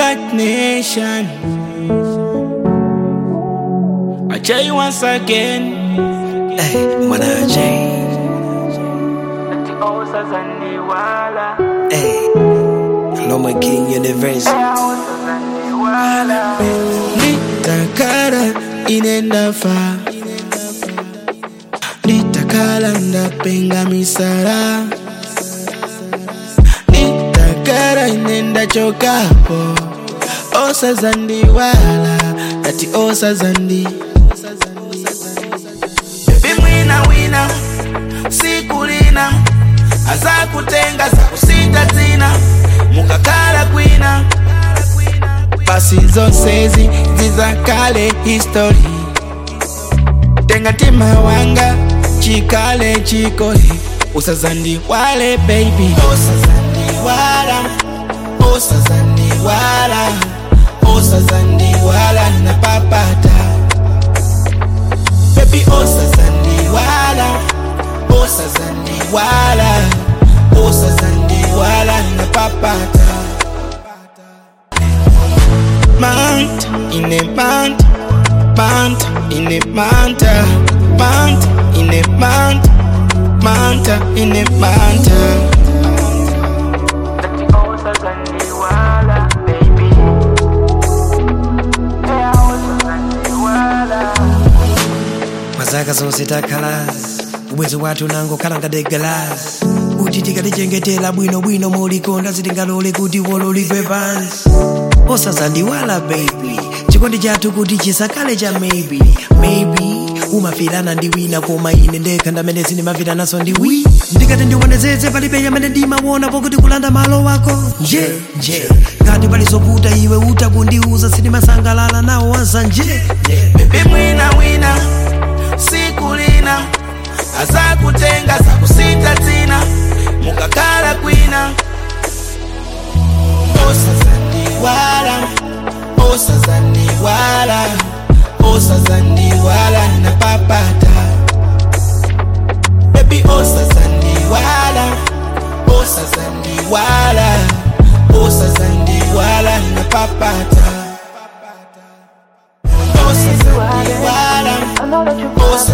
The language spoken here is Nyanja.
Black Nation. I tell you once again. Hey, mwanaje hey, Loma King Universe Nitakara inenda fa Nitakala ndapenga misara Nitakara inenda chokapo Osa zandi wala Ati osa zandi Baby mwina wina Sikulina Aza kutenga za kusita zina Mukakala kwina pasi zose zi zizakale history tenga tima wanga chikale chikole usazandi wale baby usazandi wala usazandi wala usazandi wala na papata baby usazandi wala usazandi wala usazandi wala na papata Mount in a mount, mount in a mount, mount in a mount, mount in a mount. mazaka zonse takhalazi ubwezi wathu nango khala ngati galasi kuti tikalichengetera bwinobwino molikonda sitingalole kuti wololidwe pansi osazandiwala baby chikondi chathu kuti chisakale cha maybe maybe umafirana ndi wina koma ine ndekha ndamene sindimafiranaso ndi wi ndikati ndiwonezeze palibe yamene ndimaona pokuti kulanda malo wako nje nje ngati palizoputa iwe utakundiuza sindimasangalala nawo wansa nje Baby mwina wina, sikulina, aza kutenga za kusita zina, mukakala kwina. Osazandi wala, osazandi wala, osazandi wala na papata. Baby osazandi wala, osazandi wala, osazandi wala na papata. Osazandi wala, osazandi